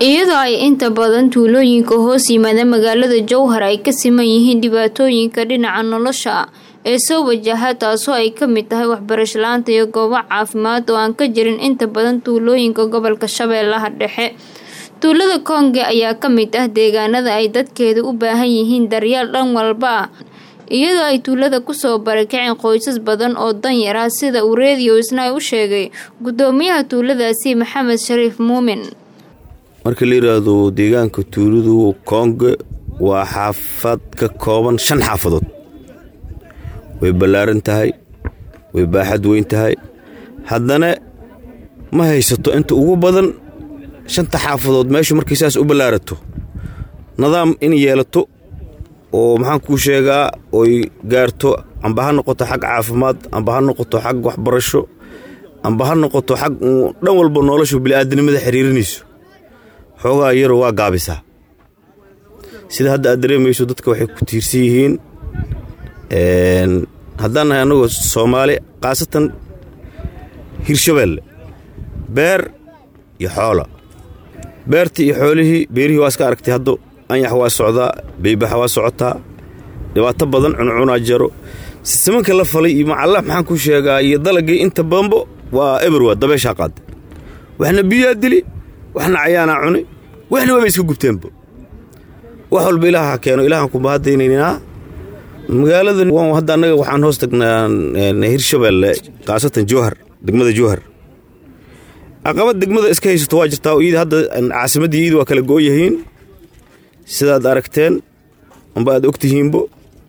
iyadoo ay inta badan tuulooyinka hoos yimaada magaalada jowhar ay ka siman yihiin dhibaatooyinka dhinaca nolosha ee soo wajaha taasoo ay ka mid tahay waxbarasho la-aanta iyo goobo caafimaad oo aan ka jirin inta badan tuulooyinka gobolka shabeellaha dhexe tuulada koonge ayaa ka mid ah deegaanada ay dadkeedu u baahan yihiin daryeel dhan walba ah iyadoo ay tuulada kusoo barakaceen qoysas badan oo danyar ah sida uu reediyo isna ay u sheegay gudoomiyaha tuuladaasi maxamed shariif muumin marka la yidhaahdo deegaanka tuuladu koonge waa xaafad ka kooban shan xaafadood way ballaaran tahay way baaxad weyn tahay haddana ma haysato inta ugu badan shanta xaafadood meeshu markay saas u ballaarato nidaam in yeelato oo maxaan kuu sheegaa oy gaarto amba ha noqoto xag caafimaad amba ha noqoto xag waxbarasho amba ha noqoto xag dhan walba noloshu bili'aadanimada xiriirinayso xoogaa yaro waa gaabisaa sida hadda aad dareemayso dadka waxay ku tiirsan yihiin haddaan nahay annagoo soomaali khaasatan hirshabeelle beer iyo xoola beertii iyo xoolihii beerihii waa iska aragtay haddo anyax waa socdaa beybaxa waa socotaa dhibaato badan cuncunaa jaro simanka la falay iyo macalla maxaan ku sheegaa iyo dalagii inta badanbo waa eberwa dabeeshaa qaada waxna biyaa dili waxna cayaanaa cuni waxna waaba iska gubteenba wax walba ilaah ha keeno ilaahaan kumahadaynaynaa magaalada hadda annaga waxaan hoos tagnaa hirshabeelle khaasatan jowhar degmada jowhar caqabad degmada iska haysato waa jirtaa iyada hadda caasimaddii iyada waa kala gooyahiin sidaad aragteen amba aad ogtihiinbo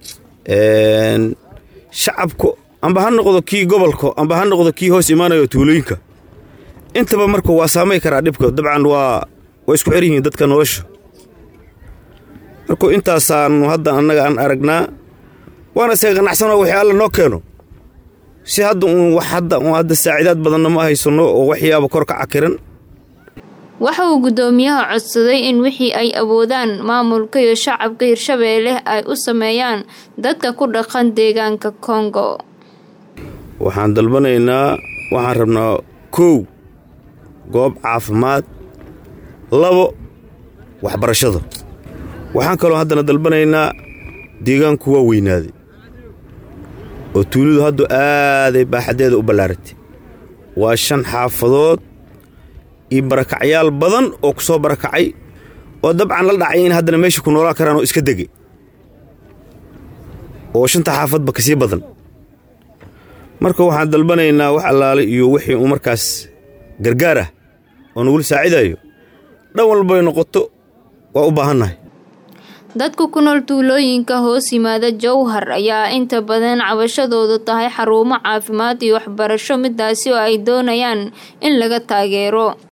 shacabku amba ha noqdo kii gobolka amba ha noqdo kii hoos imaanayo tuulooyinka intaba marka waa saamay karaa dhibka dabcan waa waa isku xer yihiin dadka nolosha marka intaasaanu hadda annaga aan aragnaa waana isaga qanacsanoo wixii alla noo keeno si hadda uun wax hadda uun hadda saacidaad badanna ma haysanno oo waxyaaba kor ka cakiran waxa uu guddoomiyaha codsaday in wixii ay awoodaan maamulka iyo shacabka hirshabeelle ay u sameeyaan dadka ku dhaqan deegaanka kongo waxaan dalbanaynaa waxaan rabnaa kow goob caafimaad labo waxbarashada waxaan kaloo haddana dalbanaynaa deegaanku waa weynaaday oo tuulidu haddu aaday baaxaddeeda u ballaaratay waa shan xaafadood iyo barakacyaal badan oo ku soo barakacay oo dabcan la dhacay in haddana meesha ku noolaa karaan oo iska degay oo shanta xaafadba ka sii badan marka waxaan dalbanaynaa wax allaale iyo wixii uu markaas gargaar ah oo nagula saacidayo dhan walbay noqoto waa u baahannahay dadka ku nool tuulooyinka hoos yimaada jowhar ayaa inta badan cabashadoodu tahay xarumo caafimaad iyo waxbarasho midaasi oo ay doonayaan in laga taageero